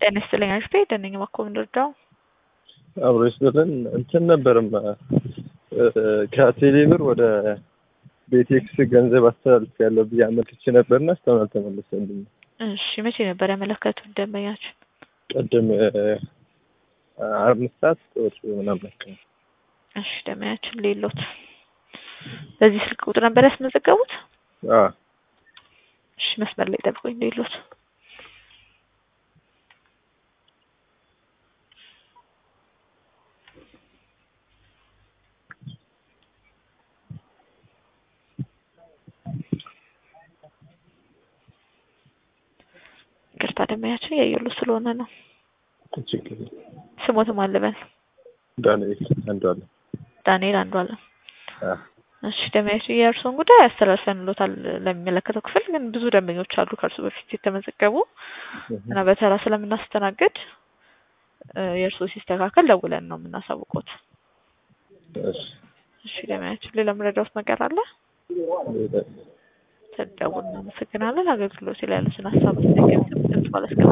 ጤና ይስጥልኝ አሽቴ ደነኝ እባክዎ ምንድርዳው አብሮ ይስጥልን እንትን ነበርም ከቴሌ ብር ወደ ቤቴክስ ገንዘብ አስተላልፍ ያለው ብዬ አመልክቼ ነበርና እስካሁን አልተመለሰልኝም። እሺ መቼ ነበር ያመለከቱት ደንበኛችን? ቅድም አምስት ሰዓት ወር ምናምን አካባቢ። እሺ ደንበኛችን ሌሎት በዚህ ስልክ ቁጥር ነበር ያስመዘገቡት? አዎ እሺ መስመር ላይ ጠብቁኝ ሌሎት ይቅርታ ደንበኛችን እያየሉ ስለሆነ ነው። ችግር የለም። ስሞትም አለበል ዳንኤል አንዷለ ዳንኤል አንዷለም። እሺ ደንበኛችን የእርስዎን ጉዳይ አስተላልፈንሎታል ለሚመለከተው ክፍል። ግን ብዙ ደንበኞች አሉ ከእርሱ በፊት የተመዘገቡ እና በተራ ስለምናስተናግድ የእርስዎ ሲስተካከል ደውለን ነው የምናሳውቆት። እሺ እሺ ደንበኛችን ሌላ የምረዳዎት ነገር አለ? ሌላ ተደውል እናመሰግናለን። አገልግሎት ላይ ያሉትን ሀሳብ አስተያየት ድምጽ ባለስከ